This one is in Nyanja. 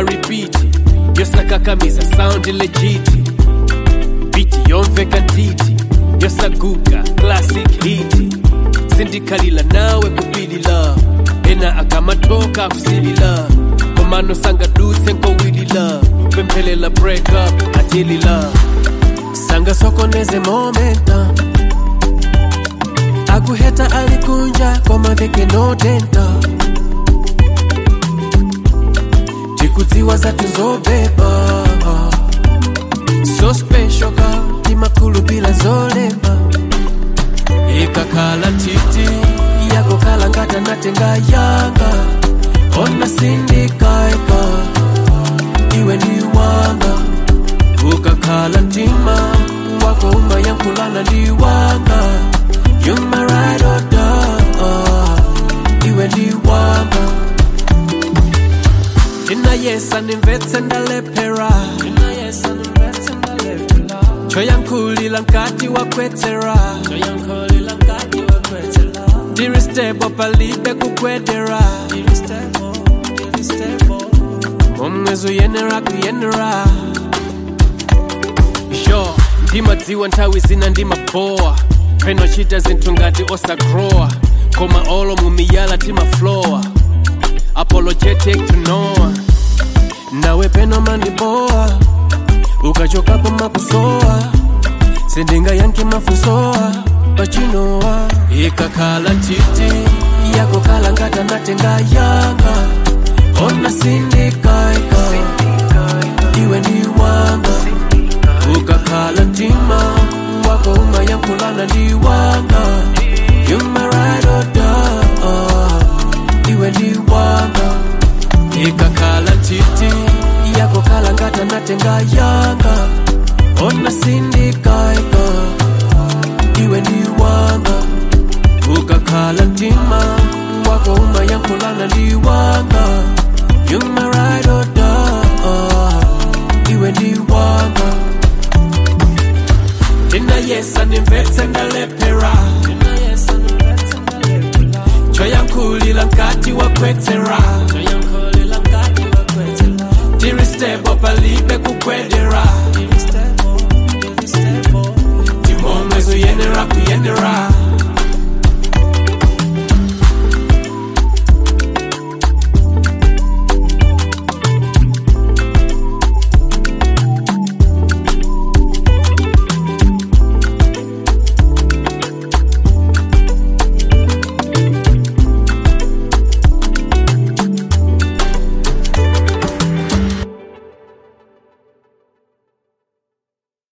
ripiti yosakakamiza sound legit biti yomveka ntiti yosaguka classic hit sindikalila nawe kupilila ena akamatoka kusilila komano sangadutse nkowilila kwemphelela break up atilila sangasokoneze momenta akuheta alikunja komaveke notenta tikudziwa zatu zobeba so special ka timakulu bila zolemba ikakhala titi yakokhala ngata natenga yanga ona sindikaika iwe ni wanga ukakhala mtima wako umayankhulana ndi wanga you my ride or die iwe ni wanga ndinayesa nimvetse ndalephera choyankhulila nkati wakwetera diristebo palibe kukwetera momwezo yenera kuyenera sure ndimadziwa nthawi zina ndimabowa penochita zinthu ngati osagrowa koma olo mumiyala timaflowa apologetic to noa nawe peno mandibowa ukachokapo makusowa sindingayankhe mafunsowa pachinowa ikakhala titi yakokhala ngati ndatenga yanga ona sindikaika iwe ni wanga ukakhala mtima wako umayankhulana ndi wanga you my ride or die iwe ni wanga ikakhala titi yakokhala ngati ndatenga yanga ona sindikaika iwe ni wanga ukakhala mtima wako umayankhulana ndi wanga you my ride or die iwe ni wanga ndinayesa nimvetse ndalephera choyankhulila nkati wakwetera diristebo palibe kukwedera timomwezo yenera kuyenera